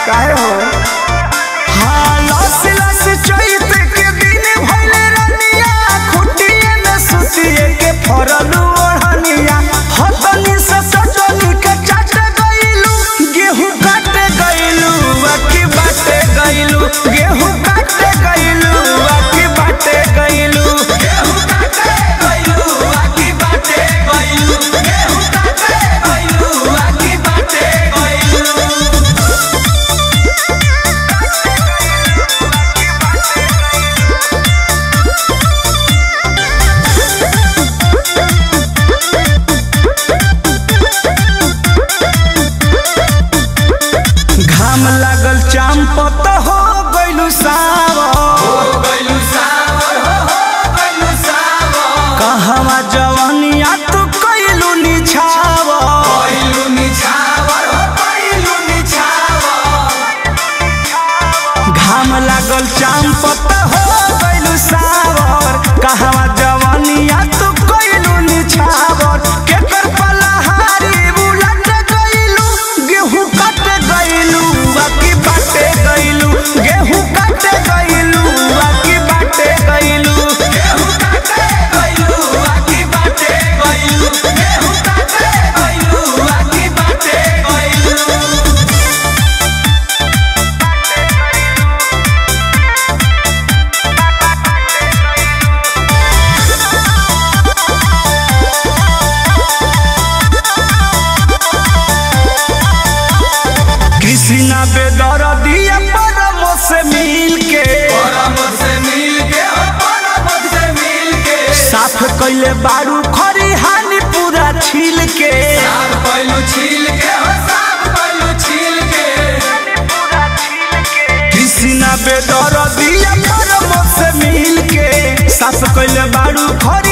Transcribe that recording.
काहे हो हाँ लस लस चैत के दिन भइले रनिया खुटिए में सुतिए के फरलू ओढ़निया हतनी से सटनी के चाट गइलू गेहूं काटे गइलू अकी बाटे गइलू गेहूं काटे गइलू अकी बाटे गइलू गेहूं काटे गइलू अकी बाटे गइलू गेहूं काटे गइलू अकी बाटे गइलू घाम लागल चाम पत हो गइलू सावर कहवा जवनिया तू कइलू निछावर घाम लागल चाम पत हो गइलू सावर कहवा जवनिया तू कइलू निछावर केकर पलहारी बुलट गइलू गेहूं काट गइलू बाकी बाटे गइलू गेहूं काट गइलू बाकी बाटे गइलू गेहूं काट गइलू बाकी बाटे गइलू गेहूं काट गइलू बाकी बाटे गइलू कृष्णा बेदर दिया परम से मिल के साफ कैले बारू खरी हानि पूरा छील के कृष्णा बेदर दिया परम से मिल के साफ कैले बारू खरी